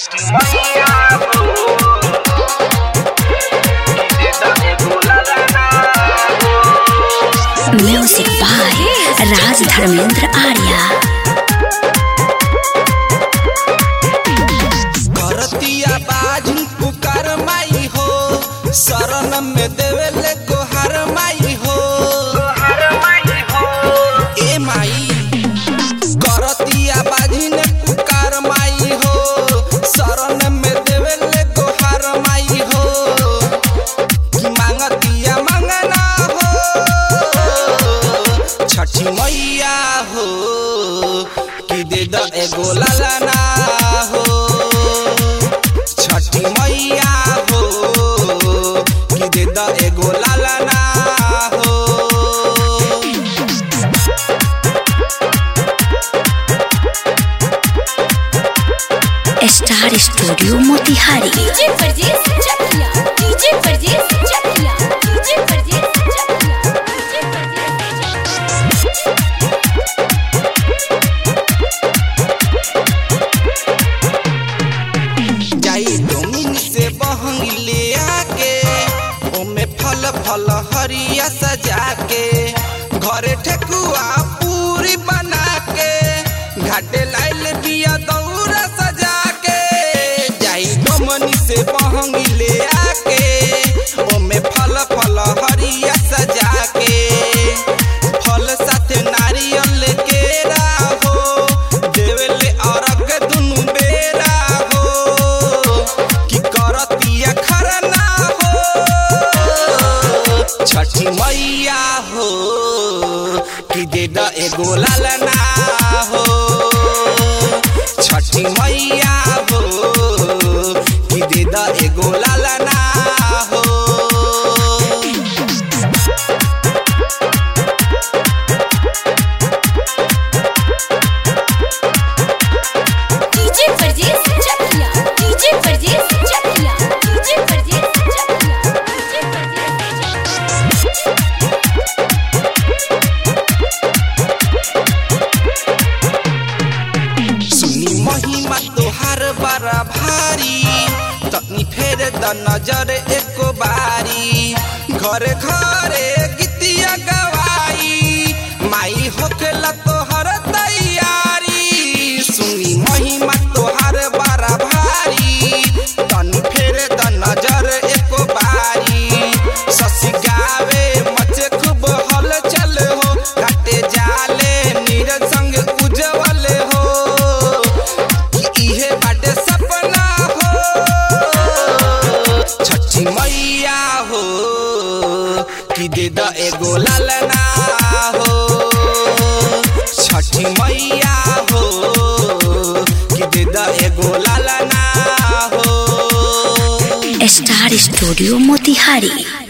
Trusty Maya music by Raj Dharmendra Arya करतिया बाजू पुकार माई हो शरण में देवेले गोहार माई हो ए माई करतिया बाजी ने पुकार माई हो शरण में देवेले गोहार माई हो कि मांगतिया मंगना हो छठी मैया हो कि दे द एगो लालना हो छठी मैया हो कि दे द एगो लालना हो स्टार स्टूडियो मोतिहारी डीजे परदेस चकिया डीजे परदेस चकिया डीजे परदेस चकिया डीजे परदेस जाई डोमिन से बहंग ले आके ओमे फल फल हरिया सजा के घरे ठेकुआ पूरी बना के घाटे लाइल बिया दौरा सजा के जाई डोमनी से बहंग ले आके ओमे फल फल हरिया सजा के फल साथे नारियल के राहो देवेले अरग दुनु बेरा हो कि करतिया खरना हो छठी मैया हो कि दे द एगो लालना हो छठी मैया हो कि दे द एगो लालना हो डीजे परदेस चकिया डीजे परदेस चकिया डीजे परदेस चकिया डीजे परदेस चकिया सुनी महिमा तोहार बड़ा भारी तनी फेर द नजर एको बारी घरे घरे गीतिया गवाई माई होखेला तोहर तैयारी सुनी महिमा तोहार बड़ा भारी तनी फेर द नजर एको बारी ससी गावे मचे खूब हल चल हो काटे जाले नीरज संग उजवल हो कि इहे बाटे सपना हो छठी मैया हो कि दे द एगो लालना हो छठी मैया हो कि दे द एगो लालना हो स्टार स्टूडियो मोतिहारी